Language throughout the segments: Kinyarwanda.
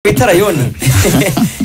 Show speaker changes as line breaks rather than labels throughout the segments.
bita rayoni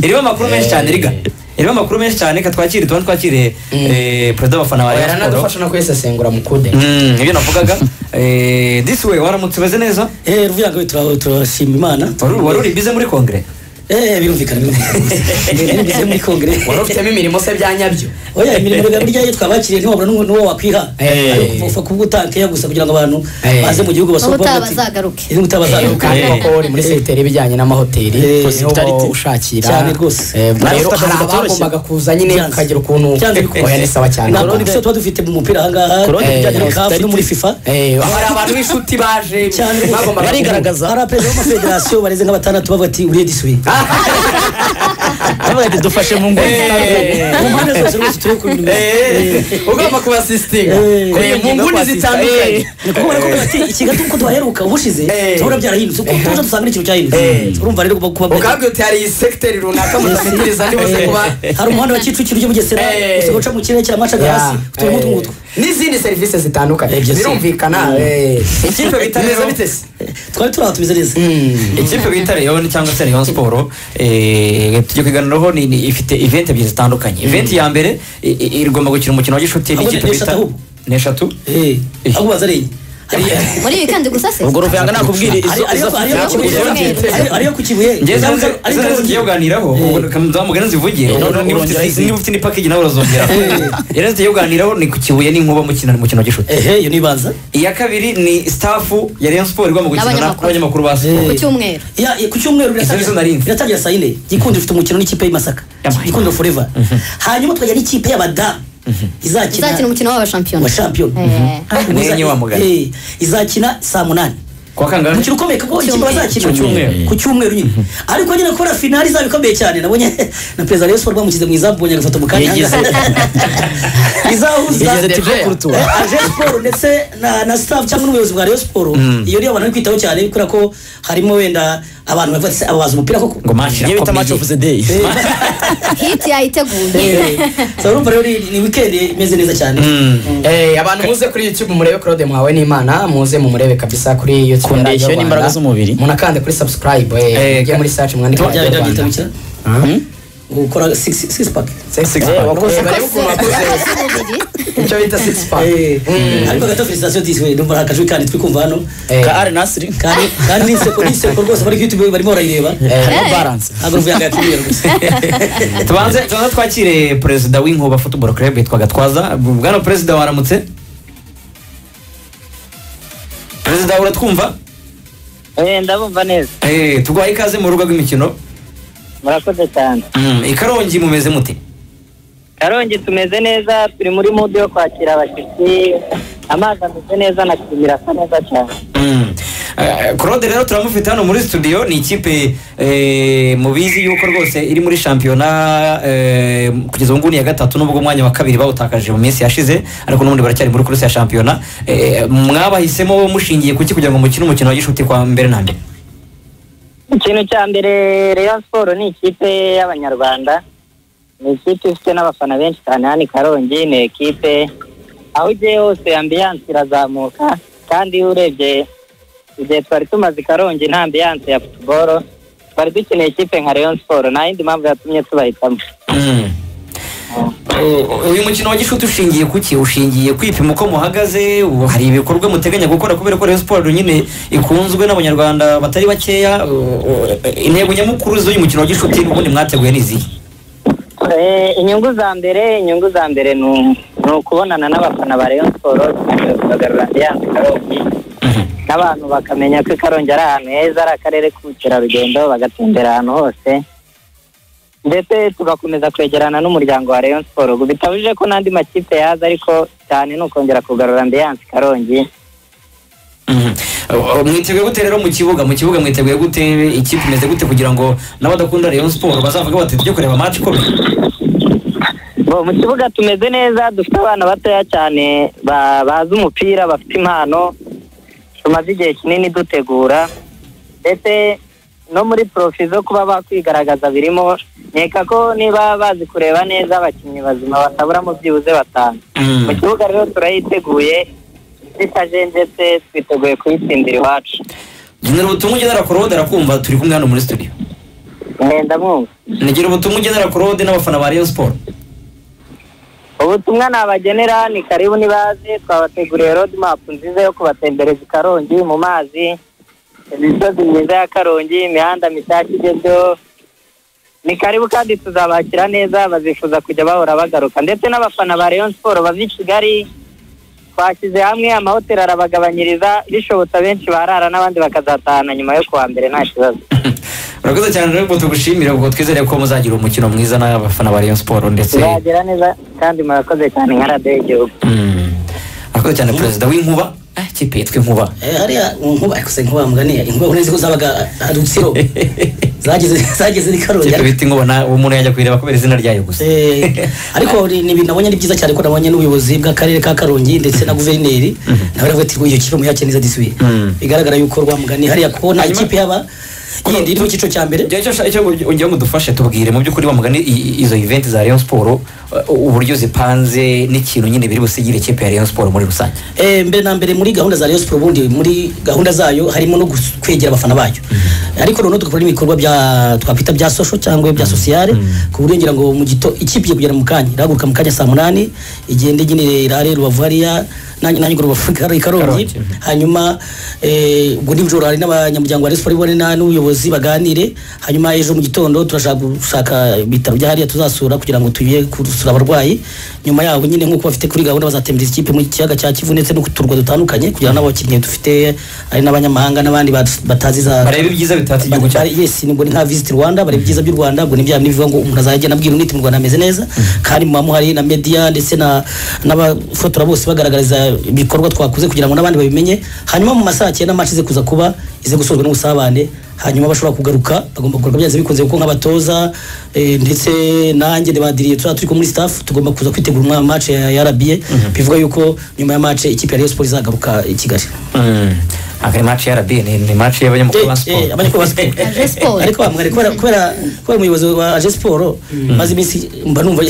irimo amakuru menshi cyane riga irimo amakuru menshi cyane reka twakire tuba twakire eh, perezida w'abafana ba
Oya,
rayon siporo
yaranadufasha no kuyisesengura mukude
Mm, ibyo navugaga Eh, disi we waramutse umeze neza
eee ruvuga ngo turashima imana
Wari- wari uri bize muri kongere
eee birumvikana birumvikana bivuze muri kongere
wari ufitemo imirimo se bya nyabyo
oya imirimo rero burya iyo twabakiriye ntiwabura n'uwo- n'uwo wakwiha
Eh.
upfa kuvuga utakeya gusa kugira ngo abantu
Eh.
baze mu gihugu basohoke
Ubutaha
bati-
bazagaruke.
Eh, ubutaha bazagaruke
kandi
Eh.
koko uri muri sekiteri ibijyanye n'amahoteli
Eh,
hospitality
hospitality.
ushakira
Cyane rwose.
Eh, ubwo
Nawe
rero
ufite
hari
akazi katoroshye.
abagombaga kuza nyine
Byanze.
ukagira ukuntu
Byanze bikuze.
oya ni sawa cyane
ntabwo ni gusa tuba dufite mu mupira ahangaha
Ku rundi
eh,
bijyanye na
CAF no muri fifa
Eh, hari abantu b'inshuti baje
cyane
bagombaga
Barigaragaza.
hari abaperezida b'amafederasiyo bareze nk'abatandatu bavuga ati uriye disuye
Abaye dufashe mu nguni
Eh.
mu mpande zose rwose turi kubirimo
Eh, ugomba kubasisitinga
Eh.
Eh, mu nguni zitandukanye
ni kuko barakubwira bati ikigato uko duhaheruka ubushize
Eh.
tubona byarahindutse uko tuje dusanga n'ikintu cyahindutse urumva rero ugomba kuba
ukabwira uti hari sekiteri runaka mudashyikiriza ntibuze kuba
hari umuhanda wa kicukiro ujya bugesera
Eh.
gusa uca mu kirere cya macaga hasi uturimo utw'utwo
n'izindi serivisi zitandukanye
Ibyo si.
birumvikana eh.
Ikipe bita
Bimeze
rero-
bite se?
twari turi aho tumeze neza
ikipe bita rayoni cyangwa se rayon siporo eh, tugiye kuganiraho ni- ni- ifite event ebyiri zitandukanye event ya mbere i- i- igomba gukina umukino wa gishuti
Ahubwo ni-
n'ikipe
ni
bita
eshatu ahubwo.
ni eshatu
Eh, ahubwo baza ari hariya
muri iyi kandi gusa se
ubwo ruvanga nakubwira izo
Hariya- hariya- hariya-
izo
izo-
hariya- hariya- hariya ku kibuye
njyewe
Ariyo-
zari
ariyo-
zigiye kuganiraho zamugana zivugire
Eh,
Ubwo
none
niba ufite-
urongera
niba ufite n'ipakage nawe urazongera yari zigiye kuganiraho ni ku kibuye n'inkuba mukina umukino wa gishuti
ehe iyo nibanza
iya kabiri ni stafu ya rayon siporo igomba gukina
N'abanyamakuru.
n'abanyamakuru ba
ku
siporo
cyumweru
Ya, ya, ku cyumweru biratangira-
Izo nizo nari nzi.
biratangira saa yine gikundo ifite umukino n'ikipe y'i masaka
Yamahe.
gikundo forever hanyuma tukajya n'ikipe y'abadamu
izakina
izakina
umukino w'abashampiyona
wa shampiyona
Eh.
Hanyuma iza-
Mwenye wa mugani.
eh, izakina saa munani
kwa kangahe
umukino ukomeye kuko ikipe
Cyumweru.
bazakina
Ku cyumweru.
ku cyumweru nyine ariko nyine kubera finali izaba ikomeye cyane nabonye na perezida rero siporo bamushyize mu izamu mbonye agafoto mu kanya
Yigeze.
izahuza
Yigeze Tigo ku rutuba.
Eh, aje siporo ndetse na na staff cyangwa n'ubuyobozi bwa rero siporo iyo niyo abantu bari kwitaho cyane kubera ko harimo wenda abantu bavuga ati aba bazi umupira koko
ngo match
niyo bita match
irakomeye.
of the day
hiti yayiteguye
so urumva rero ni- ni weekend imeze neza cyane
Eh, abantu muze kuri youtube murebe claude muhawe n'imana muze mumurebe kabisa kuri youtube
Kundeshyo n'imbaraga z'umubiri.
munakande kuri subscribe eh,
Eh,
mujye
ka-
muri search mwandike
byaba
Radio
byaba
Rwanda.
byitwa bikira
Hmm?
gukora six six pack
Six
Eh,
pack.
wakoze-
Eh, barebe ukuntu wakoze icyo bita six pack.
Eh, ariko gato felicitation diswe ndumva ari akajwi kandi turi kumva hano
Eh,
ka ari nasiri
kandi kandi ni inseko ni inseko rwose bari kwituma barimo barayireba
harimo balance
ntabwo ruvuga ngo yakiriye rwose
tubanze tubanze twakire perezida w'inkuba football club yitwa gatwaza bwana perezida waramutse perezida uratwumva
Eh, ndabumva neza
Eh, tuguhaye ikaze mu rugo rw'imikino
murakoze cyane
Mm, i karongi mumeze mute
karongi tumeze neza turi muri mudu yo kwakira abashyitsi amazi ameze neza na kirimira asa neza cyane
Mm. Eh, claude rero turamufite hano muri studio ni ikipe eh, mubizi yuko rwose iri muri shampiyona eh, kugeza ubu nguni ya gatatu nubwo umwanya wa kabiri bawutakaje mu minsi yashize ariko n'ubundi baracyari muri kuruse ya shampiyona Eh, mwabahisemo mushingiye kuki kugira ngo mukine umukino wa gishuti kwa mbere na mbere
ikintu cya mbere rayon siporo ni ikipe y'abanyarwanda ni ikipe ifite n'abafana benshi cyane hano i karongi ni ekipe aho ugiye hose ambiyanse irazamuka kandi urebye igihe twari tumaze i karongi nta ambiyanse ya futuboro twari dukeneye ikipe nka rayon siporo nta yindi mpamvu yatumye tubahitamo
Mm. Uh, uyu mukino wa gishuti ushingiye kuki ushingiye kwipima uko muhagaze ubu hari ibikorwa muteganya gukora kubera ko rayon siporo nyine ikunzwe n'abanyarwanda batari bakeya Uh, uh, intego nyamukuru z'uyu mukino wa gishuti n'ubundi mwateguye ni izihe
Eh, inyungu za mbere inyungu za mbere ni u- ni ukubonana n'abafana ba rayon siporo tugamije kubagarura ambiyanse karongi n'abantu bakamenya ko karongi ari ahantu heza ari akarere k'ubukerarugendo bagatembera ahantu hose ndetse tugakomeza kwegerana n'umuryango wa rayon siporo bitabujije ko n'andi makipe yaza ariko cyane ni ukongera kugarura ambiyanse karongi
Mhm. Uh, uh, mwiteguye gute rero mu kibuga mu kibuga mwiteguye gute ikipe imeze gute kugira ngo n'abadakunda rayon siporo bazavuge bati tujye kureba match ikomeye
Bo, mu kibuga tumeze neza dufite abana batoya cyane ba- bazi umupira bafite impano tumaze igihe kinini dutegura ndetse no muri porofi zo kuba bakwigaragaza birimo nkeka ko niba bazi kureba neza abakinnyi bazima batabura mu byibuze batanu
Mm.
mu kibuga rero turayiteguye tutajenjetse twiteguye kuyitsindira iwacu
genera ubutumwa ugenera korode arakumva turi kumwe hano muri studio
Eh, ndamwumva
nigire ubutumwa ugenera claude n'abafana ba rayon siporo
ubutumwa nabagenera ni karibu nibaze twabateguriye rodi mapu nziza yo kubatembereza i karongi mu mazi imisozi myiza ya karongi imihanda mishyashya igezweho ni karibu kandi tuzabakira neza bazifuza kujya bahora bagaruka ndetse n'abafana ba rayon siporo bava i kigali twashyize hamwe amahoteli arabagabanyiriza bishobotse abenshi barara n'abandi bakazatahana nyuma yo kuwa mbere nta kibazo
urakoze cyane rero ubwo tugushimira ubwo twizere ko muzagira umukino mwiza n'abafana ba rayon siporo ndetse
tuzagera neza kandi murakoze cyane nka radiyo y'igihugu
Mm. urakoze cyane perezida w'inkuba Ah, ikipe yitwa inkuba
Eh, hariya nkuba ariko se nkuba mugani inkuba uretse ko zabaga harutsiro zageze zageze ni karongi
ikipe
ariko-
bita inkuba na- umuntu yajya kuyireba kubera izina ryayo gusa
Eh, ariko ni ni ibintu nabonye ari byiza cyane ko nabonye n'ubuyobozi bw'akarere ka karongi ndetse na guverineri nawe aravuga ati ngo iyo kipe muyakire neza disubiye
Mhm.
bigaragara yuko rwamugani hariya ko nta
Hanyuma-
kipe yaba yindi iri mu cyiciro cya mbere
icyo nshaka- icyo ugira ngo dufashe tubwire mu by'ukuri bamugana izo eventi za rayon siporo uh, uburyo zipanze n'ikintu nyine biri busigire ikipe ya rayon siporo muri rusange
Eh, mbere na mbere muri gahunda za Rayon Sports ubundi muri gahunda zayo harimo no gus- kwegera abafana bayo ariko noneho tugakora n'ibikorwa bya twakwita bya social cyangwa bya sociale ku buryo ngira ngo mu gito ikipe igiye kugera mu kanya irahaguruka mu kanya saa munani igende nyine irare rubavu hariya nanjye nanjye ngo rubavu kari karongi
Karongi.
hanyuma eh, ubwo nijoro hari n'abanyamuryango wa Rayon Sports bone na- n'ubuyobozi baganire hanyuma ejo mu gitondo turashaka gushaka ibitaro bya hariya tuzasura kugira ngo tuye gusura abarwayi nyuma yaho nyine nk'uko bafite kuri gahunda bazatembereza ikipe mu kiyaga cya kivu ndetse no ku turwa dutandukanye kugira ngo n'abakinnyi dufite ari n'abanyamahanga n'abandi bat- batazi za
barebe ibyiza bitatse igihugu cyacu
Bari- yes nibwo ni nka visit Rwanda bari ibyiza by'u Rwanda ubwo nibya nibivuga ngo umuntu azajya nabwira unite mu Rwanda ameze neza kandi muba muhari na media ndetse na n'abafotora bose bagaragariza ibikorwa twakuze kugira ngo n'abandi babimenye hanyuma mu masaha cyenda match ize kuza kuba ize gusozwa n'ubusabane hanyuma bashobora kugaruka bagomba kugaruka byanze bikunze kuko nk'abatoza eh, ndetse nanjye ndibadiriye tuzaba turi ko muri staff tugomba kuza kwitegura umwa match ya ya RBA bivuga yuko nyuma ya match ikipe ya Rayon Sports izagaruka i Kigali
akari maci ya rabi ni maci y'abanyamakuru ba
Eh, eh,
siporo
abanyamakuru ba siporo
Aje siporo.
ariko bamwari kubera kubera kubera umuyobozi wa aje siporo maze iminsi mba numva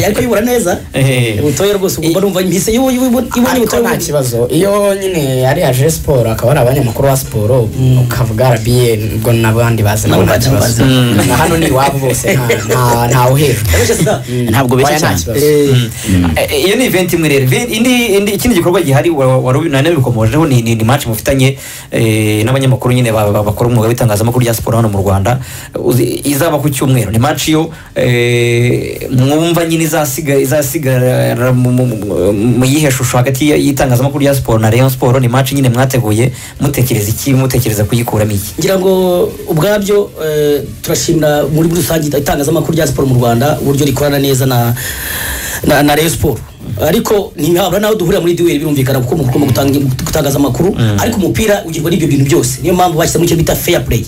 ariko ayobora neza
Eh.
ubutoya rwose ubu mba numva impise iyo iyo- iyo- ibonye
ariko
ubutoya
nta kibazo iyo nyine ari aje siporo akaba ari abanyamakuru ba siporo ukavuga arabiye ubwo n'abandi bazi nabo nta
Nabo
kibazo
bazi,
na hano ni iwabo bose nta- nta- ntawe uhejwe
Abesha sida.
ntabwo beshya
Oya, nta
cyane.
kibazo.
Eh, eh, iyo ni eventi imwe rero Ve- indi indi- ikindi gikorwa gihari wa- wa- nari nabikomojeho ni ni maci mufitanye eh, n'abanyamakuru nyine ba- ba- bakora umwuga w'itangazamakuru rya siporo hano mu rwanda Uzi- izaba ku cyumweru ni maci yo eh, mwumva nyine izasiga- izasigara mu- mu- mu mu yihe shusho hagati ya- y'itangazamakuru rya siporo na rayon siporo ni maci nyine mwateguye mutekereza iki mutekereza kuyikuramo iki
ngira ngo ubwabyo eh, turashimira muri rusange itangazamakuru rya siporo mu rwanda uburyo rikorana neza na na, na Rayon Sport ariko ntihabura naho duhurira muri duel birumvikana kuko mu mu gutanga gutangaza amakuru ariko umupira ugirwa n'ibyo bintu byose niyo mpamvu bashyizemo icyo bita fair play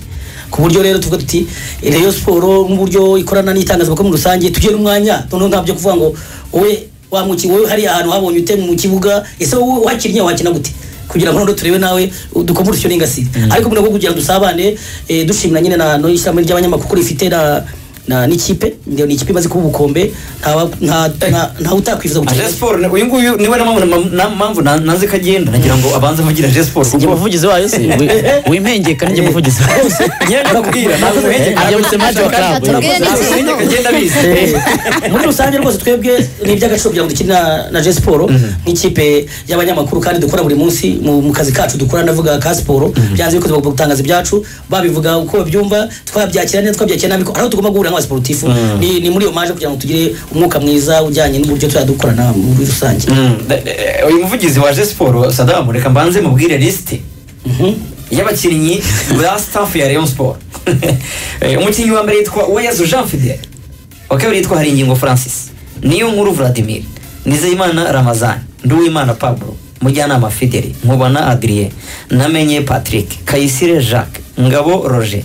ku buryo rero tuvuga tuti Rayon Sport n'uburyo ikorana n'itangazamakuru muri rusange tugiye n'umwanya noneho ntabyo kuvuga ngo wowe wamwuki wowe hariya ahantu habonye ute mu kibuga ese wowe wakinnye wakina gute kugira ngo noneho turebe nawe dukomurutse n'ingasire ariko mu rwego rwo kugira ngo dusabane eh, dushimira nyine na no ishyirahamwe ry'abanyamakuru kuko rifite na na n'ikipe ni ikipe imaze kuba ubukombe nta nta nta- nta utakwifuza
aje
gukina
siporo ni- uyu nguyu niwe na mpamvu- na mpamvu na- nanze ko agenda nagira ngo abanze avugire aje siporo
njye
kuko
muvugizi wayo se Wi- wimpengeka njye muvugizi wayo se
njyewe ndakubwira ntabwo uhegereye
ajya muri semaje wa club
Tubwire
ntabwo
n'iki.
uhegereye agenda abizi
muri rusange rwose twebwe ni iby'agaciro kugira ngo dukine na- na je siporo nk'ikipe y'abanyamakuru kandi dukora buri munsi mu mu kazi kacu dukora ndavuga ka siporo byanze bikunze bagomba gutangaza ibyacu babivuga uko babyumva twabyakira neza twabyakira nabi ariko tugomba guhura nk'abasiporutifu ni ni muri iyo maje kugira ngo tugire umwuka mwiza ujyanye n'uburyo tuzajya dukorana muri rusange
Mm, da- eh, uyu muvugizi waje siporo sadamu reka mbanze mubwire lisite y'abakinnyi ba staff ya rayon siporo Eh, umukinnyi wa mbere yitwa uwayezu jean fidel wa kabiri yitwa haringingo francis niyo nkuru vladimir nizeyimana ramazan nduwimana pablo mujyanama fideli nkubana adrien namenye patrick kayisire jacques ngabo roger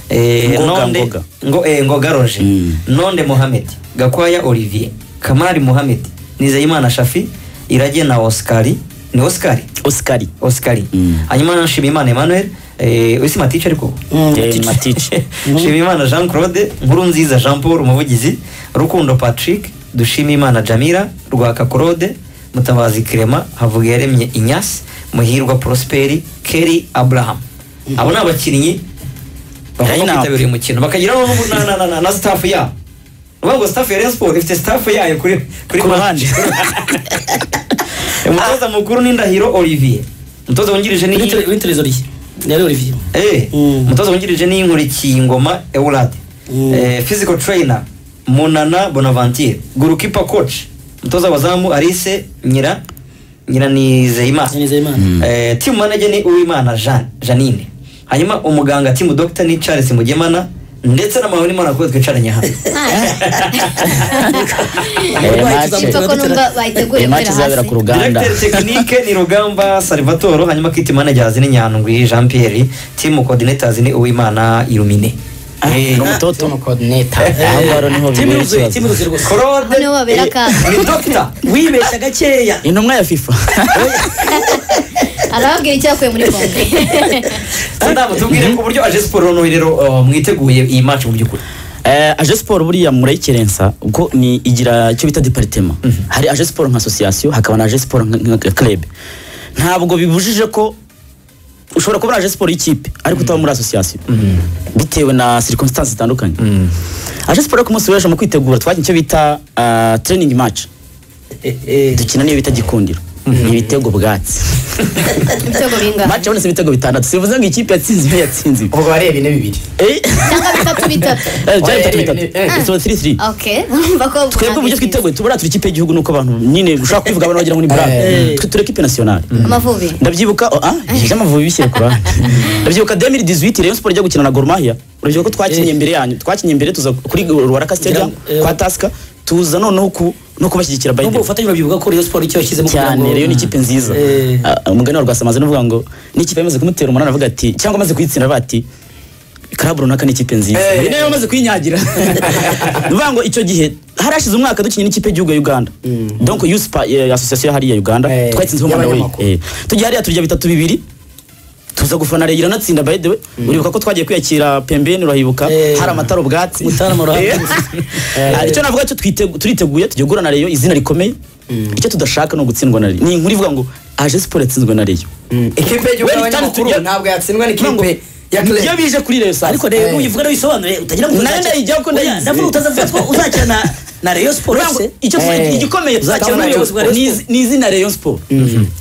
eh,
Ngoga,
Nonde-
Ngoga.
ngo eh, ngoga roger
Mm.
nonde mohamed gakwaya olivier kamari mohamed nizeyimana shafi irage na osikari ni osikari
osikari
osikari
Mm.
hanyuma na nshimiyimana emmanuel eh, isi matice ariko
Eh, matice
nshimiyimana jean claude nkurunziza jean paul umuvugizi rukundo patrick dushimiyimana jamira rwaka claude mutabazi kirema havugiyaremye inyasi muhirwa prosperi keri abraham abo ni abakinnyi bagomba
Line up.
kwitabira uyu mukino bakagira abo na- na- na- na- na staff yabo ni ukuvuga ngo staff ya Rayon Sports ifite staff yayo kuri kuri
Ku ruhande.
umutoza mukuru ni Ndahiro Olivier umutoza wungirije ni
w'iterezoriye ni ariyo olivier
Eh,
Mm.
umutoza wungirije ni inkurikiye ngoma Eulade
Mm.
Eh, physical trainer Munana Bonaventure goalkeeper coach umutoza w'abazamu Alice Nyira Nyira ni Zeyimana
nizeyimana
Eh, team manager ni Uwimana Jean Janine hanyuma umuganga team doctor ni Charles Mugemana ndetse na mahoni mana kuko twicaranye hano
Icyo ko numva
iyi
bayiteguye
match
gukorera
izabera
hasi
ku ruganda
Directeur technique ni Rugamba Salvatore hanyuma kit managers ni Nyandwi Jean Pierre team coordinators ni Uwimana Irumine Eh,
ni umutoto
Tom coordinator
aho ngaho niho
timu
bibera
iruzuye timu
ikibazo
iruzuye rwose
Claude
Noneho babera akaga.
ni Dr.
wibeshya gakeya
intumwa ya fifa
arababwira icyo yakuye muri kongo
Sadamu tubwire ku buryo aje siporo no rero uh, mwiteguye iyi match mu by'ukuri
Eh, aje siporo buriya murayikerensa ubwo ni igira icyo bita deparitema hari aje siporo nka asosiyasiyo hakaba na aje siporo nka- nka club ntabwo bibujije ko ushobora kuba ari aje siporo y'ikipe ariko utaba muri asosiyasiyo bitewe na circumstances zitandukanye aje siporo yo ku munsi w'ejo mu kwitegura twagiye icyo bita ah, training match dukina niyo bita gikundiro ni ibitego bwatsi
ibitego bingana
match yabonetse ibitego bitandatu sivuze ngo ikipe yatsinze ibe yatsinze ibi.
ubwo bareba ine bibiri
Eh,
cyangwa bitatu bitatu
eh, byari
Oya,
bitatu
eh,
bitatu
eh, eh.
So, three, three.
okay bakobwa
twebwe uburyo twiteguye tuba turi ikipe y'igihugu nuko abantu nyine ushobora kubivuga abantu wagira ngo ni brave
Eh.
twe turi ekipe nasiyonari
amavubi
ndabyibuka oh, ah by'amavubi bishyira ku ruhande ndabyibuka 2018 Rayon Sport ijya gukina na Gor Mahia urabyibuka ko twakinye mbere yanyu twakinye mbere tuza kuri Ruaraka Stadium
Eh.
kwa Taska tuza noneho ku no kubashyigikira by the
nubwo
way.
ubufatanye babyibuka ko Rayon Sport icyo yashyizemo kugira ngo
cyane rero ni ikipe nziza
Eh.
Ah, umugani wa rwasamaze nuvuga ngo n'ikipe yamaze kumutera umunani avuga ati cyangwa amaze kuyitsinda avuga ati karabu runaka ni ikipe nziza
Eh.
iyi nayo yamaze kuyinyagira nuvuga ngo icyo gihe harashize umwaka dukinye n'ikipe y'igihugu ya uganda donc yusipa asosiyasiyo ya hariya ya uganda
Eh,
twayitsinzeho umwana
y'abanyamakuru.
we tugiye hariya turya bitatu bibiri tuza gufana rero iranatsinda by the way uribuka ko twagiye kwiyakira pembeni urahibuka
Eh.
hari amatara ubwatsi
Mutarama urahazi.
Eh, icyo navuga cyo twitegu- turiteguye tugiye guhura na reyo izina rikomeye icyo tudashaka ni ugutsindwa na reyo ni inkuru ivuga ngo aje siporo yatsinzwe na reyo
ikipe y'igihugu
Wait,
y'abanyamakuru
tujya-
ntabwo yatsindwa
Ivuga ngo,
n'ikipe ya club
iyo bije kuri reyo saa
ariko
sita
rero
Eh.
uyivuga nawe uyisobanure utagira ngo
Nayo ndayijyaho ko ndayizi.
ndavuga utazavuga ko uzakina na na Rayon Sport
Uvuga ngo,
se
icyo tuzi-
Eh.
igikomeye tuzakina
Uzakina
na
na
Rayon
Rayon Sport.
ni izi- ni izina reyo siporo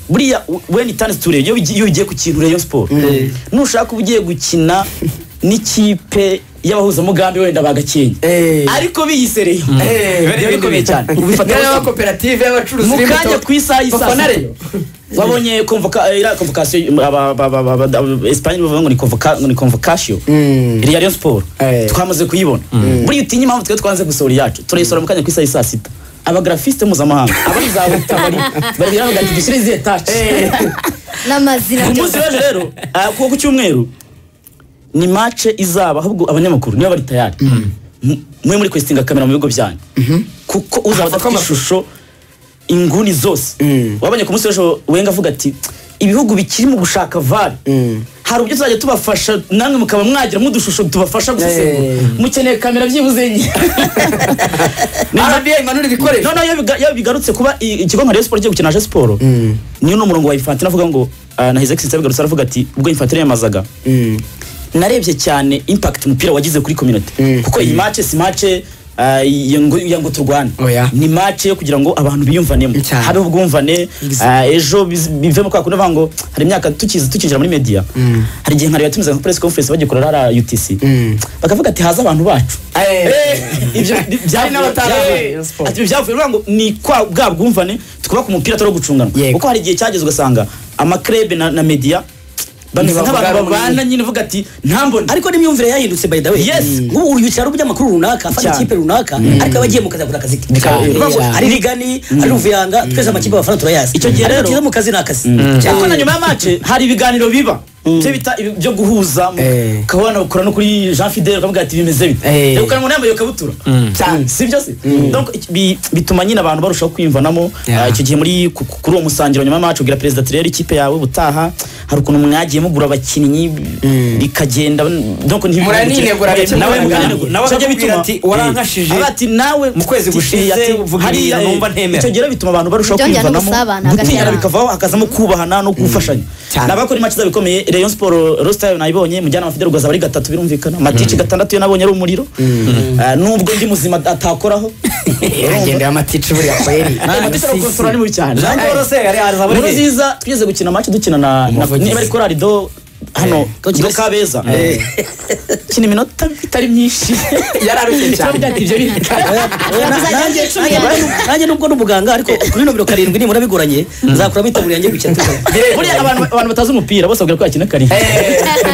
buriya weni itandatu tu reyo iyo ugi- iyo ugiye ku kintu reyo siporo nushaka uba ugiye gukina n'ikipe y'abahuzamugambi wenda bagakenye
Eh.
ariko biyise reyo
Eh,
biba bikomeye cyane ubifata
niyo y'amakoperative y'abacuruzi
mu kanya ku isaha y'isaa
Bafana
sita
Rayon.
wabonye konvoka iriya konvokasiyo aba- aba- aba- aba- aba- esipanye bavuga ngo ni konvoka- ngo ni konvokasiyo
Mm.
iriya riyo siporo
Eh.
twamaze kuyibona buriya utinye impamvu twari twanze gusohora iyacu turayisohora mu kanya ku isaha y'isaa sita abagrafisite mpuzamahanga abari za butabari baragira bavuga ati dushyire izihe taci
n'amazina
ku munsi
byose
w'ejo rero ah, ku ku cyumweru ni mace izaba ahubwo abanyamakuru niba bari tayari mu- mwe muri kwesitinga kamera mu bigo byanyu kuko uzaba adafite ishusho inguni zose wabonye ku munsi w'ejo wenga avuga ati ibihugu bikiri mu gushaka vare hari uburyo tuzajya tubafasha namwe mukaba mwagira nk'udushusho tubafasha gusesengura
Eh.
mukeneye kamera byibuze nke
RBA imanura ibikoresho
no no iyo biga- iyo bigarutse kuba i- ikigo nka Rayon Sport igiye gukina Aje Sport niyo ni umurongo wa Infantino avuga ngo ah, na His Excellency yabigarutse aravuga ati ubwo Infantino yamazaga narebye cyane impact umupira wagize kuri community kuko iyi match si match ah, ya ngo- ya ngo turwane
Oya.
ni match yo kugira ngo abantu biyumvanemo
Cyane.
habe ubwumvane ah, ejo biz- bivemo kwa kundi bavuga ngo hari imyaka tukizi tukinjira muri media hari igihe nka Rayon yatumizaga nka press conference bagikorera hariya UTC bakavuga ati haza abantu bacu
Eh.
Eh, ibyo
Hari n'abataravuye. Rayon Sport.
byavuye Ati ibyavuye uvuga ngo ni kwa bwa bwumvane tukubaka umupira atari gucunganwa
Yego.
kuko hari igihe cyageze ugasanga amakrebe na, na media bameze
Ntibavuga
nk'abantu
rumwe.
babana nyine uvuga ati ntambone ariko
ariko n'imyumvire yahindutse by the way
Yes.
nk'ubu uri wicara uri umunyamakuru runaka afata
Cyane.
ikipe runaka ariko aba agiye mu kazi akora akazi ke
Cyane.
Uvuga ngo
Cyane.
ari rigani ari ruvuyanga twese amakipe abafana turayazi
Icyo gihe
Ariko
rero-
cyiza mu kazi ni akazi
ariko na nyuma ya mace hari ibiganiro biba ibyo bita ibi- byo guhuza
Eh.
ukabona ukora no kuri Jean Fidel ukavuga ati bimeze bite
Eh.
reka umuntu yambaye ikabutura
Cyane.
si byo se Donc, iki- bi- bituma nyine abantu barushaho kwiyumvanamo
Yeah.
Ah, icyo gihe muri ku- ku- kuri uwo musangiro nyuma ya mace ubwira perezida ati rero ikipe yawe ubutaha hari ukuntu mwagiye mugura abakinnyi bikagenda donc ntibi-
Muraniyegura gake
nawe
muraniyegura.
muraniyegura.
Nawe
Icyo gihe
akakubwira
bituma-
ati, "Warankashije
Avuga ati nawe
mu kwezi
ati-
gushize,
ati,
uvuga
hariya,
ibintu numva
eh,
ntemera."
icyo gihe rero bituma abantu barushaho
Byongera
kwiyumvanamo
n'ubusabane hagati
gutinyana
y'abantu.
bikava hakazamo kubahana no gufashanya
Cyane.
nabakora imaci zabo ikomeye rayon siporo rositayo nayibonye mujyanama fidel rwaza ari gatatu birumvikana matici gatandatu yo nabonye ari umuriro Ah, nubwo ndi muzima atakoraho
iragenda y'amatici buriya kweri
matici aragukosorora ni mubi cyane
jean paul se yari yaza
muri
muri
nziza twigeze gukina match dukina na na-
Umuvugizi.
niba ari korari do hano do kabeza kina iminota itari myinshi
yararushye cyane
nanjye
cumi
nanjye- nanjye nubwo n'umuganga ariko kuri nomero karindwi nimura bigoranye nzakuramo itaburiya njye gukina
buriya abantu abantu batazi umupira bose babwira ko yakina kari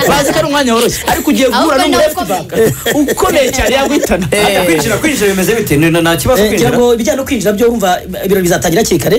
bazi ko ari umwanya woroshye ariko ugiye guhura
Ahubwo
n'umu
ni
left
uko
back ukomeye cyane yaguhitana
kwinjira kwinjira bimeze bite Ni- nta kibazo
Eh, ngira
kwinjira
ngo ibijyanye no kwinjira byo urumva ibirori bizatangira hakiri kare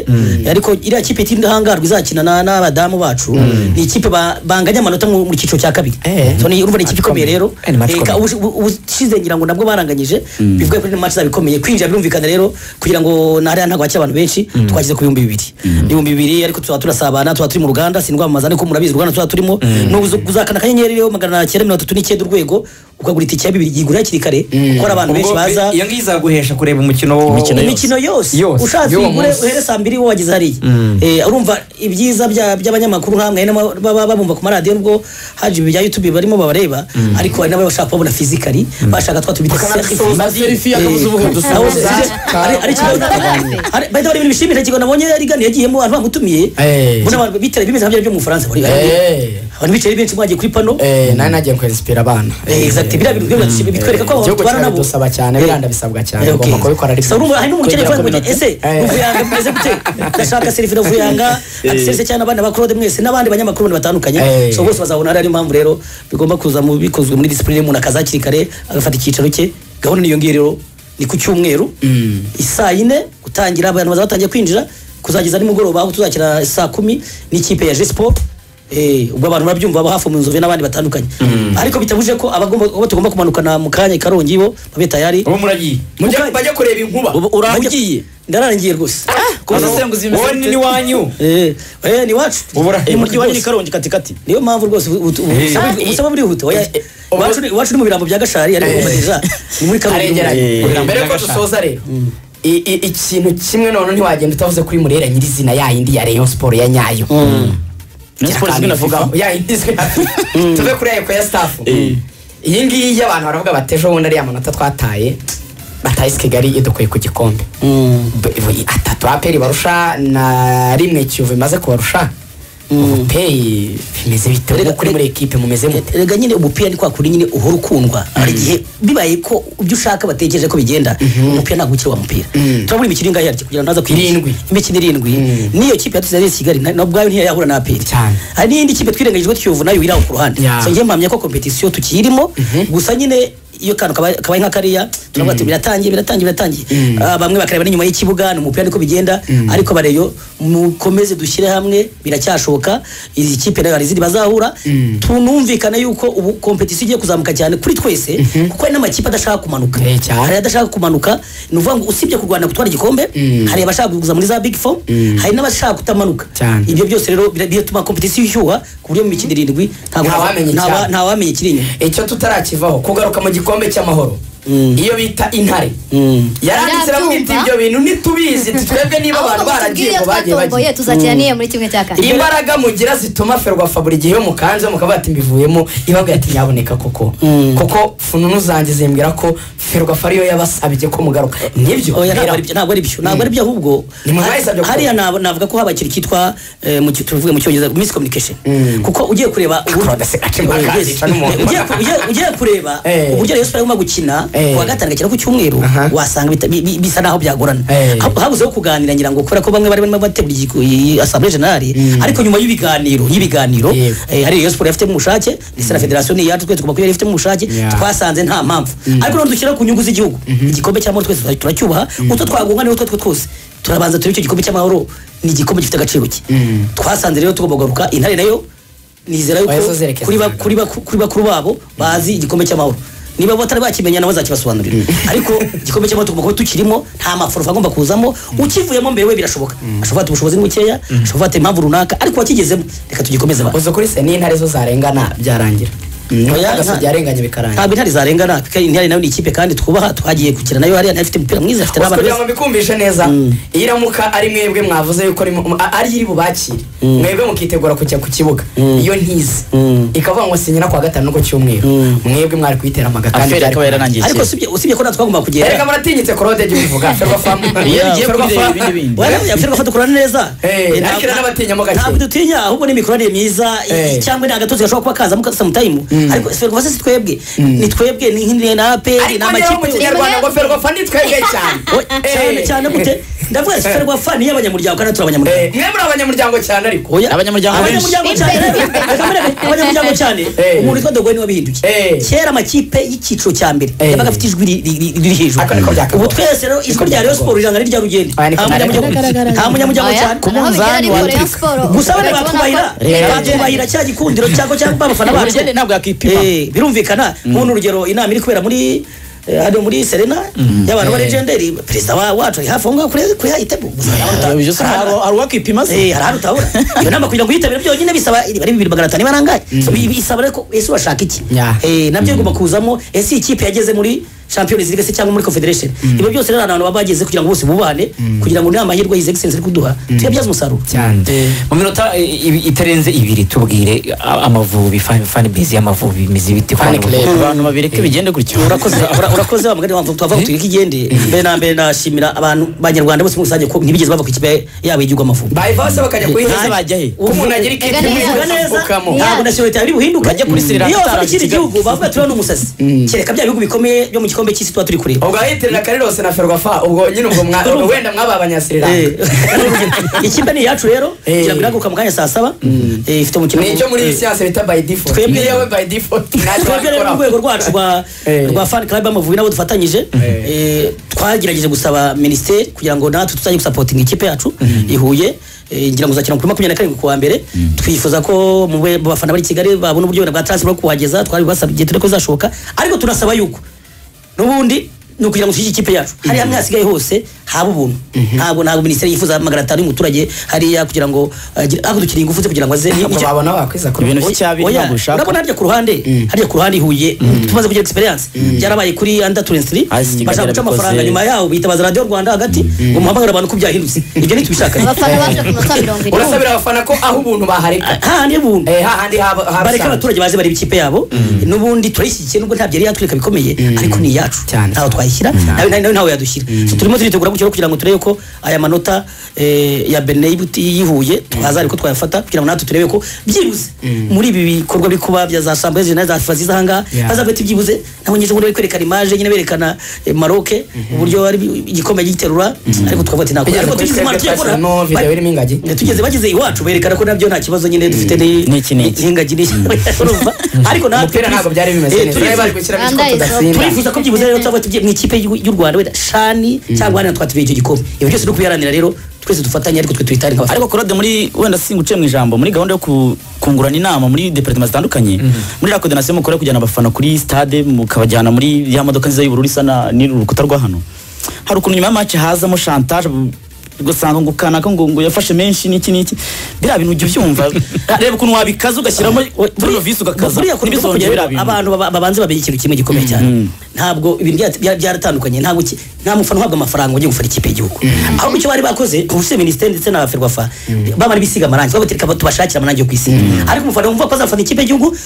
ariko iriya kipe y'indahangarwa izakina na- n'abadamu bacu ni ikipe ba- banganya amanota mu mu cyiciro cya kabiri
Eh.
So, ni- urumva ni ikipe ikomeye rero
Eh, ni match
Eh, ka-
ikomeye.
ubu- ubu- ubushize ngira ngo nabwo baranganyije bivuga ko ni match zabo ikomeye kwinjira birumvikana rero kugira ngo na hariya ntabwo hakiri abantu benshi twashyize ku bihumbi bibiri ibihumbi bibiri ariko tuba turasabana tuba turi mu ruganda sindwamamaza ariko murabizi uruganda tuba turimo Nubu uza- uzakanda akanyenyeri rero magana cyenda mirongo itatu n'icyenda urwego ukagura itike ya bibiri yigura hakiri kare kuko hari abantu benshi
Ubwo
baza
iyo ngiyi izaguhesha kureba umukino wo-
Imikino yose.
imikino yose
Yose.
ushatse
Y'uwo
ugure
munsi.
uhere saa mbiri wo wageze hariya Eh, urumva ibyiza bya- by'abanyamakuru nk'amwe hari n'aba- baba babumva ku maradiyo nubwo haje ibya youtube barimo babareba ariko hari n'abashaka kubabona fizikari bashaka twa tubita serifi ari ikibazo bahita bari ibintu bishimira ikigo nabonye arigani yagiyemo abantu bamutumiye
Eh.
mbona abantu bitabiriye bimeze nka byari byo mu bufaransa bari-
Eh.
abantu bicaye ari benshi mwagiye kuri pano
Eh, nari nagiye kwensipira abana
Eh, exactly. Biriya bintu byo bitwereka ko abantu
igihugu
tubana nabo.
kirabidusaba cyane
Eh.
biriya ndabisabwa cyane
Eh, okay.
ugomba kubikora ariko
Sa urumva hari n'umukene
Kwegera
uvuga ngo
community.
ese
Eh.
Ruvuyanga mumeze gute ndashaka serifi na Ruvuyanga atisese cyane abana ba Claude mwese n'abandi banyamakuru bundi batandukanye
Eh.
so bose bazabona ari impamvu rero bigomba kuza mu bikozwe muri discipline y'umuntu akaza hakiri kare agafata icyicaro cye gahunda niyo ngiyo rero ni ku cyumweru isaa yine gutangira abantu baza batangiye kwinjira kuzageza nimugoroba aho tuzakina saa kumi n'ikipe ya Jespo Eh, ubwo abantu barabyumva aba hafi mu nzove n'abandi batandukanye ariko bitabuje ko abagomba abo tugomba kumanukana mu kanya i karongi bo babe tayari
uwo muragiye
Mujya-
bajya kureba inkuba
ubu urahugiye
ndararangiye rwose
kubusenguzi
wowe ni n'iwanyu
Eh, eh, ni iwacu
Ubura-
Ni muryi
mu mujyi wa
wanyu ni
nyiri
Karongi.
karongi katikati
niyo mpamvu rwose ubu- ubu- ubu-
Eh.
ubu- ubusaba burihuta Oya, iwacu ni- iwacu ni mu birambo bya gashari ariko umva ni muri karongi
aregeranye
Eh.
mbere ko dusoza rero i- i- ikintu kimwe noneho ntiwagenda utavuze kuri murera nyirizina yayindi ya rayon sport ya nyayo
Rayon Sports izwi na FIFA.
yayindi izwi na FIFA. tuve kuri eko ya staff iyi ngiyi y'abantu baravuga bateje ubundi ariya manota twataye bataye isi kigali idukuye ku gikombe B- b- atatu aperi barusha na rimwe kiyovu bimaze kubarusha ubu peyi bimeze bite
Rega-
ubu kuri muri ekipe mumeze mute
rega nyine umupira ni kwa kundi nyine uhora ukundwa hari igihe bibaye ko ibyo ushaka batekereje ko bigenda umupira ntabwo ukiri wa mupira turabona imikino ingahe yaryo kugira ngo ntaza kwiyibeshya.
Irindwi.
imikino irindwi n'iyo kipe yatuze ari kigali na- na ubwayo ntiyahura na aperi
Cyane.
hari n'iyindi kipe twirengagije ko tukiyovu nayo iri aho ku ruhande
Ya.
so njye mpamya ko kompetisiyo tukiyirimo gusa nyine iyo kantu kabaye kabaye nka kariya turavuga ati biratangiye biratangiye biratangiye Ah, bamwe bakareba n'inyuma y'ikibuga ni umupira niko bigenda ariko bareyo mukomeze dushyire hamwe biracyashoboka izi kipe nayo hari izindi bazahura tunumvikane yuko ubu kompetisiyo igiye kuzamuka cyane kuri twese kuko hari n'amakipe adashaka kumanuka
Eh, cyane.
hari adashaka kumanuka ni ukuvuga ngo usibye kurwana gutwara igikombe hari abashaka kuza muri za big four hari n'abashaka kutamanuka
Cyane.
ibyo byose rero bira- bituma kompetisiyo ishyuha ku buryo mu mikino irindwi ntabwo-
Ntawamenya
ntawa-
icyabo.
ntawamenya ikiri inyuma
icyo tutarakivaho kugaruka mu gikombe cy'amahoro iyo bita intare yaranditse
Birabyumva.
aramwita ibyo bintu ntitubizi twebwe niba abantu
ahubwo
baragiye
mutubwire
ngo bagiye
twatomboye
bagiye
tuzakira n'iyo muri kimwe cya kane
imbaraga mugira zituma ferwafa buri gihe iyo mukanze mukavuga ati mbivuyemo ibabwira ati nyaboneka koko kuko fununu zanjye zimbwira ko ferwafa ariyo yabasabye ko mugaruka nibyo
Oya, ntabwo
Bera-
ari byo- ntabwo ari byo ntabwo ari byo ahubwo
Ni mwe mwayisabye gukora.
hariya nab- navuga ko haba ikintu cyitwa eh, mu ki- tuvuge mu cyongereza miscommunication kuko ugiye kureba ubu-
Claude Sekatema
Eh, yes.
akazica n'umuntu.
Ugiye ku- ugiye- ugiye kureba
Eh.
uburyo Rayon Sports irimo gukina
Eh.
kuwa gatanu igakina ku cyumweru
Aha.
wasanga bita- bi- bi- bisa naho byagorana
Eh.
Ha- habuzeho kuganira ngira ngo kubera ko bamwe bari barimo bategura igiku- iyi assemblée générale ariko nyuma y'ibiganiro y'ibiganiro
Yego.
eh, hari Rayon Sports yafitemo ubushake ndetse na federasiyo ni iyacu twese tugomba kuba yarifitemo ubushake
Yeah.
twasanze nta mpamvu ariko noneho dushyira ku nyungu z'igihugu igikombe cy'amahoro twese tura- turacyubaha utwo twagunga niho twatwo twose turabanza turebe icyo gikombe cy'amahoro ni igikombe gifite agaciro ki twasanze rero tugomba kugaruka intare nayo nizera
Oya, zo
yuko
zerekeza
kuri ba-
ahantu.
kuri baku- kuri bakuru babo bazi igikombe cy'amahoro niba batari bakimenya nabo bazakibasobanurira ariko igikombe cy'amahoro tugomba kuba tukirimo nta maforofa agomba kuzamo ukivuyemo mbere we birashoboka ashobora ati ubushobozi ni bukeya ashobora ati impamvu runaka ariko wakigezemo reka tugikomeze ba
uzi kuri se n'intare zo zarengana byarangira agasozi yarenganye bikarangira
ntabwo intare zarengana kuko intare nayo ni ikipe kandi twubaha twagiye gukina nayo hariya nayo ifite umupira mwiza afite
gusa
n'abantu
kugira ngo
beza
mbikumbishe neza
Mm.
iyo iramuka ari mwebwe mwavuze yuko ari mu- a- ari iri bubakire
Mm.
mwebwe mukitegura kujya ku kibuga
Mm.
iyo ntize
Mm.
ikavuga ngo sinyira kuwa gatanu no ku cyumweru
Mm.
mwebwe mwari kuyitera amaga kandi
aferi
byari
akaba yararangiye
ariko
kera
usibye usibye ko natwe twagomba
erega
kugenda
muratinyitse korode jya ubivuga ferwa famu
Iyo bigiye kuri ibindi bindi.
yafite dukorana neza
Eh, ariko
Eh, ntabwo-
n'abatinyamo gake.
ntabwo dutinya ahubwo ni imikoranire myiza i-
Eh.
cyangwa ni agatuza gashobora kuba kazamo samutayimu ariko ferwafa si twebwe ni twebwe ni nk'intare na aperi
ariko niyo
ni
mu
amakipe yose
kinyarwanda ngo ferwa famu ni twebwe cyane
Oye, cyane
Eh.
cyane gute ndavuga ati ferwafa ni iy'abanyamuryango kandi turi
Eh,
abanyamuryango
mwe muri abanyamuryango cyane ariko
Oya.
Abanyamuryango benshi.
abanyamuryango cyane Reka mbere, abanyamuryango cyane
Eh.
umuntu witwa dogoye niwe wabihinduye
Eh.
kera amakipe y'icyiciro cya mbere
Eh.
yabaga afite ijwi ri- ri- ri- riri hejuru
Ariko niko byakagoye.
ubu twese rero ijwi rya Rayon Sport riranga n'irya rugendo
Oya, niko
nta munyamuryango
byakagoye.
nta munyamuryango cyane
Ku munzani wa Afurika.
gusa bane batwubahira
Eh.
batwubahira cya gikundiro cyangwa cyangwa abafana bacu
ubukene ntabwo yakipima
Eh, birumvikana nk'uno urugero inama iri kubera muri eh, hano muri serena y'abantu ba legendary perezida wa- wacu ari hafi aho ngaho kuri- kuri hayitebo gusa hari ahantu
Ibyo se hari-
utabona.
hari uwakipima se?
Eh, hari ahantu utabona iyo nama kugira ngo uyitabire byonyine bisaba ari bibiri magana atanu ibarangaye bisaba rero ko ese urashaka iki
Yeah.
Eh, nabyo bigomba kuzamo ese iyi kipe yageze muri champions league se cyangwa muri confederation ibyo byose rero hari ahantu baba bageze kugira ngo bose bubane kugira ngo ni amahirwe his excellence ari kuduha tuyabyaze umusaruro
cyane
mu minota i- i- itarenze ibiri tubwire a- amavubi fan fan base y'amavubi imeze bite ku
Fan
bana
club.
bavuga?
abantu babireke bigende gutyo
urakoze ura- urakoze wa mugani wanjye tuvaho turi ikigende mbere na mbere nashimira abantu banyarwanda bose muri rusange ko ntibigeze bava ku kipe yabo y'igihugu amavubi
bayiva bose bakajya
Ese
kuyiheza
bajya he?
umuntu agira ikipe
Ega neza.
imwe
uvuga neza
bakapfukamo
Yeah.
ntabwo nasiyonete yawe iri buhinduke
Bajya kuri Sri Lanka
iyo wafata
ataraje
ikindi
Kigali.
gihugu bavuga turiho n'umusazi kereka bya bihugu bikomeye byo mu gikombe cy'isi tuba turi kureba
ubwo ahitirira karirose na ferwafa ubwo nyine ubwo mwa-
Urumva.
wenda mwaba abanyasiriranga
Eh, ikipe ni iyacu rero
Eh.
kugira ngo iraguka mu kanya saa saba Eh, ifite umukino
ni icyo muri iyi
Eh,
siyanse bita by default
Twebwe-
niyo we by default ntacyo
twebwe rero mu
wakora
rwego rwacu rwa
Eh.
rwa fan club amavubi nabo dufatanyije Eh, twagerageje gusaba minisiteri kugira ngo natwe tuzajye gusapotinga ikipe yacu ihuye Eh, ngira ngo uzakina kuri makumyabiri na karindwi kuwa mbere twifuza ko mu be- mu bafana bari i kigali babona uburyo wenda bwa transfer bwo kuhageza twari basabye igihe turi ko bizashoboka ariko tunasaba yuko n'ubundi ni ukugira ngo dushyigike ikipe yacu hari hamwe hasigaye hose haba ubuntu ntabwo ntabwo minisiteri yifuza magana atanu y'umuturage hariya kugira ngo agire- ariko dukeneye ingufu ze kugira ngo aze
ntabwo
Icya-
babona bakwiza kuri
Ibintu
ubu.
by'icyabi
Oya,
ntabwo ushaka.
urabona harya ku ruhande harya ku ruhande i huye tumaze kugira experience byarabaye kuri under 23
Hasi Kigali
bashaka guca
yarabikoze.
amafaranga nyuma yaho bitabaza radiyo rwanda hagati ngo muhamagare abantu ko byahindutse ibyo ntitubishaka
abafana baje ku munota mirongo irindwi
urasabira abafana ko aho ubuntu bahareka
hahandi buntu
Eh, hahandi haba-
bareka
habusanzwe
abaturage baze bareba ikipe yabo n'ubundi turayishyigikiye nubwo ntabyo yari yatwereka bikomeye ariko ni iyacu
Cyane.
ntawe twayishyira nawe nawe nawe yadushyira turimo turitegura gutyo kugira ngo turebe ko aya manota eh, ya bene yihuye twaza ariko twayafata kugira ngo natwe turebe ko byibuze muri ibi bikorwa biri kuba bya za sambo na za fifa ziza ahangaha
Yeah.
bazafata ibyibuze nabo nyine ubundi bari kwerekana imaje nyine berekana eh, maroke uburyo ari igikombe giterura ariko twavuga ati ntabwo
Tugeze
ariko
kuri
tugeze
twebwe
imana tugiye kubona-
twashyiramo video birimo ingagi.
Eh, tugeze bageze iwacu berekana ko nabyo nta kibazo nyine dufite
N'iki n'iki.
n'ingagi urumva ariko natwe
umupira ntabwo byari bimeze neza bari bari gushyiramo
Rwanda
igikopo
is
tudatsinda
turifuza ko byibuze rero tuba tugiye mu ikipe y'u- y'u rwanda wenda shani cyangwa hano twatubeye icyo gikombe ibi byose ni ukubiharanira rero twese dufatanye ariko twe twitare nk'abafana
ariko korode muri wenda singuciye mu ijambo muri gahunda yo ku- kungurana inama muri departement zitandukanye muri la coordination mukora kujyana abafana kuri stade mukabajyana muri ya modoka nziza y'ubururu isa na n'urukuta rwa hano hari ukuntu nyuma y'amace hazamo chantage bu- ugasanga ngo kanaka ngo ngo yafashe menshi n'iki n'iki biriya bintu ujya ubyumva reba ukuntu wabikaza ugashyiramo buriya visi ugakaza
buriya kuri
ntibizongere
kugira
biriya bintu.
abantu baba- babanze bamenye ikintu kimwe gikomeye cyane ntabwo ibintu bya- bya- byaratandukanye ntabwo iki- nta mufana uhabwa amafaranga ngo ujye gufana ikipe y'igihugu ahubwo icyo bari bakoze ubuse minisiteri ndetse na ferwafa bamara bisiga amarangi bavuga ati "Reka tubashakire amarangi yo kwisiga ariko umufana wumva ko azafana ikipe y'igihugu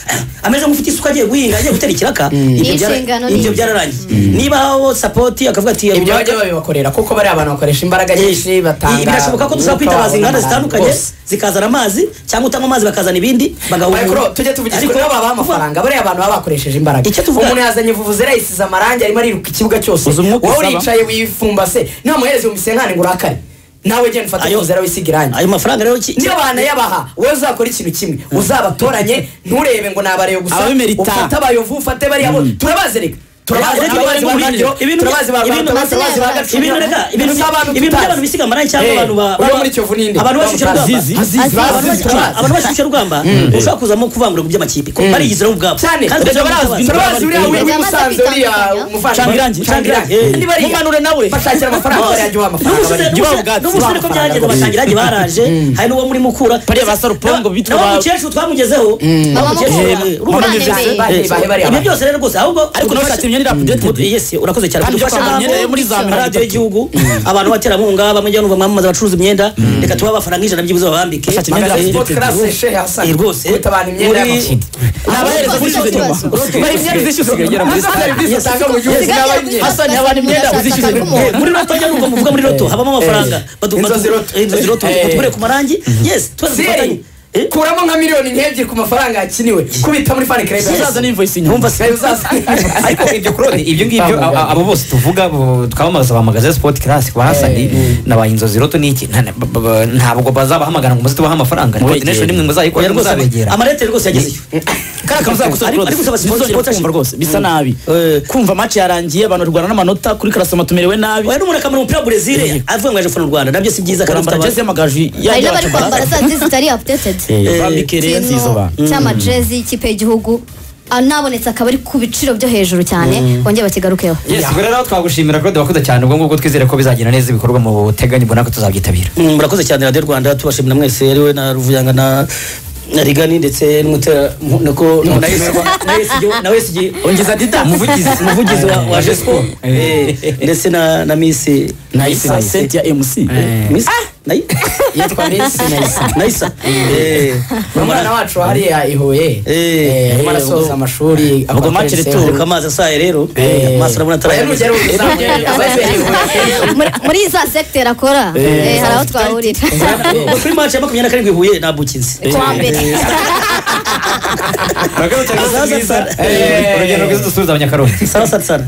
ameze nk'ufite isuka agiye guhinga agiye gutera ikiraka ibyo byara-
inshingano ni-
ibyo byararangiye niba aho sapoti akavuga ati
ibyo bajya babibakorera kuko bari abantu bakoresha imbaraga nyinshi batanga
birashoboka ko
umwuka
dushobora kwitabaza
wabo
inganda
n'abantu
zitandukanye
bose.
zikazana amazi cyangwa utanga amazi bakazana ibindi bagahura
Michael, tujye tuvugisha kuri aba baha amafaranga bariya abantu baba bakoresheje imbaraga
Icyo tuvuga-
umuntu yazanye vuvuzera yisize amarangi arimo ariruka ikibuga cyose
Uzi umwuka
wowe
usaba?
uricaye wifumbase namuhereze mu misenkane ngo urakare nawe genda ufate
Ayo-
vuvuzera wisiga irangi
ayo mafaranga rero ki-
niyo banayabaha wowe uzakora ikintu kimwe uzabatoranye nturebe ngo ni abareyo gusa
Ababimerita.
ufate abayovu ufate bariya bo turabazi reka turabazi
Ibintu-
turabazi ba radio
ibintu-
turabazi ba
ibintu-
bantu turabazi ba
ibintu-
ibintu reka ibintu
Gusa abantu
ibintu
tutazi.
by'abantu bisiga amarangi cyangwa
Eh,
abantu ba
uriya muri Kiyovu ni nde?
abantu bashyushya urugamba
Azizi. Azizi,
Abantu
bazizi,
bashyushya-
turabazi.
abantu bashyushya urugamba ushobora kuzamo kuvangura ku by'amakipe kuko barigize nabo ubwabo
cyane reba barazwi turabazi uriya
Bajya
w'i
amaze
musanze uriya
kwitandukanya.
umufashangirange
Cangirange, Cangirange.
mumanure nawe bashakira amafaranga bariya jya uha amafaranga bariya.
n'ubusore ko byagenze batangirange baraje hari n'uwo muri mukura
Bariya ba Sarupongo bitwa
nawe
ba-
mukecuru twamugezeho nawe
Mama
mukecuru
Mukura.
yemwe, urumva
Mama
neza.
Mukura.
Bahe- bahe bariya
ibyo
bantu.
byose rero rwose ahubwo
Ariko nawe
dufashe-
shati imyenda irapudete
Mm. Yes, urakoze cyane
Kandi
Dufashe
ufashe
abantu
imyenda yo muri za mirongo
radiyo
itatu.
y'igihugu abantu baterankunga bamwe njya numva mwamamaza abacuruza imyenda reka tubahe amafaranga ijana byibuze babambike
Bashaka imyenda
Magana
Imyenda
sport class shehe Hassan.
Eh, rwose
Kwita abantu imyenda
Muri-
y'amakipe.
Abahereza
Abahereza
kuri
kuri
nyuma.
ikibazo.
Bari imyenda izishyuza kugera muri
Muri serivisi utanga mu gihugu
Usigaye
n'abayinywa.
yavuze
Hassan,
basa
abantu imyenda
n'umuntu
uzishyuze
ashaka
ku
kumuha.
muri roto njya numva muvuga muri roto habamo amafaranga badu-
Inzozi
badu-
roto.
eh, inzozi roto
Eh.
batubure ku marangi yes twese dufatanye
Zeri, kuramo nka miliyoni nk'ebyiri ku mafaranga yakiniwe kubita muri fan club
Uzaza n'invoice inyuma.
wumva se
uzaza
ariko ibyo kurode ibyo ngibyo a- a- abo bose tuvuga bo- twamamaza ba magazine sport class ba hasani na ba inzozi roto n'iki nta- na- ba- ba- ntabwo bazabahamagara ngo muze tubahe amafaranga ni
Mubegere.
coordination nimwe
Oya,
muzayikora
rwose
muzabegera
amarete rwose yagezeyo
kariya kantu uzakosora
Ariko-
rwose
ariko usaba
Ntizongere
sponsor
kumva
imfasha.
rwose bisa nabi
Eh.
kumva match yarangiye abantu barwana n'amanota kuri karasoma tumerewe nabi
oya n'umuntu akamara umupira wa brezil avuga ngo aje gufana u rwanda nabyo si byiza kandi
barambara
mfite
jezi y'amagaju
hari
yagiye
n'abari kwambara za jezi zitari updated
bambike rero nziza abantu
ikintu cy'amajezi y'ikipe y'igihugu anabonetse akaba ari ku biciro byo hejuru cyane bongeye bakigarukeho
yes ubwo rero twagushimira kurode wakoze cyane ubwo ngubwo twizere ko bizagenda neza ibikorwa mu buteganyi ubona ko tuzabyitabira
Mm, murakoze cyane radiyo rwanda tubashimira mwese ariwe na ruvuyanga na na rigani ndetse n'umutera mu- nako na yesigyo- na yesigyo
ongeza dida umuvugizi
umuvugizi wa- wa jesco
Eh.
ndetse na na misi
na isa seti ya mc
Eh.
misi nayi
yitwa Miss Nice.
nayisa
umwana wacu hariya i huye
Eh,
arimo arasoza amashuri
ubwo match
abapense.
retour.
turuka amazi asaye rero
Eh.
amaso urabona
Oya, nugera
atarayabona
ubuza, ugenda, abavuye i Huye.
Muri- muri za secteur akora eh, hari aho twahurira
Ubwo kuri match ya makumyabiri na karindwi i huye ntabwo ukinze
ku wa mbere
Murakoze cyane,
Azaza
mwiza.
sana.
Eh, urugendo rwiza dusubiza abanyakarundi
sawa sana sana